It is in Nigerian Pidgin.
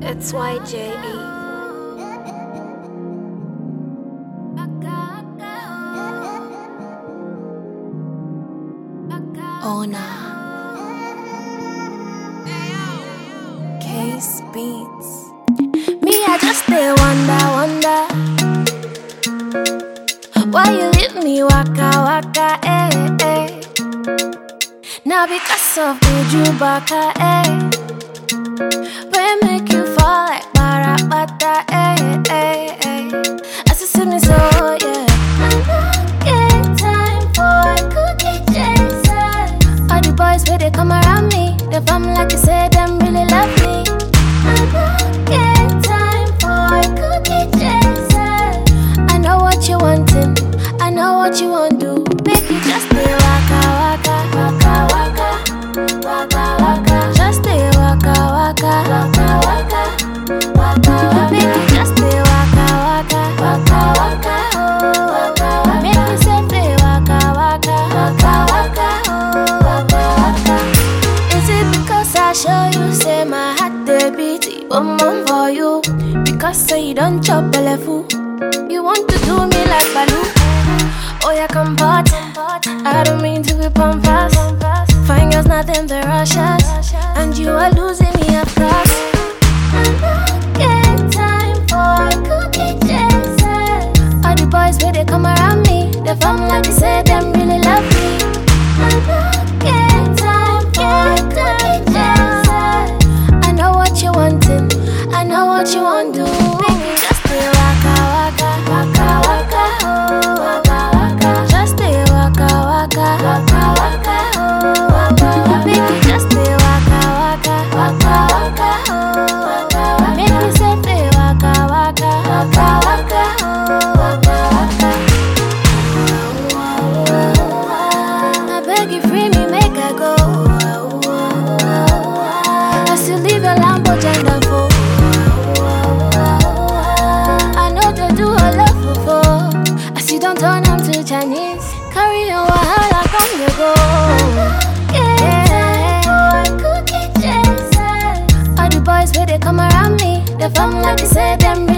It's YJE. Oh nah. Case Beats. Me, I just stay wonder, wonder. Why you leave me waka waka, eh, eh. Now because of the baka, eh. But make you fall like barabata, eh, eh, eh. As you see me so, yeah. I don't get time for a cookie chaser. All the boys where they come around me, they form like you say them really love me. I don't get time for a cookie chaser. I know what you wanting, I know what you want to. Make you just stay waka waka waka waka waka waka. Just stay waka waka waka waka waka waka. Make you just stay waka waka waka waka oh waka waka. Make me say stay waka waka waka waka oh waka waka. Is it because I show you say my heart dey beat boom boom for you? Because say you don't chop belle full. You want to do me like Baloo? Oh yeah, come part. I don't mean to be pompous. Fine girls, nothing but rushes, and you are losing me of class. I don't get time for a cookie chaser. All the boys where they come around me, they form like they say them really love me. I don't get time for a cookie chaser. I know what you wanting, I know what you want to. Make me just stay waka waka waka waka oh waka waka. Just stay waka waka waka waka oh waka waka. Make me just stay waka waka waka waka oh waka waka. Make me say stay waka waka waka waka oh waka waka. I beg you free me, make I go. I still leave your Lambo gender for. I know they do a lot for four. I see don't turn them to Chinese. Carry on wahala come the go. Yeah. All the boys where they come around me, they form like they say them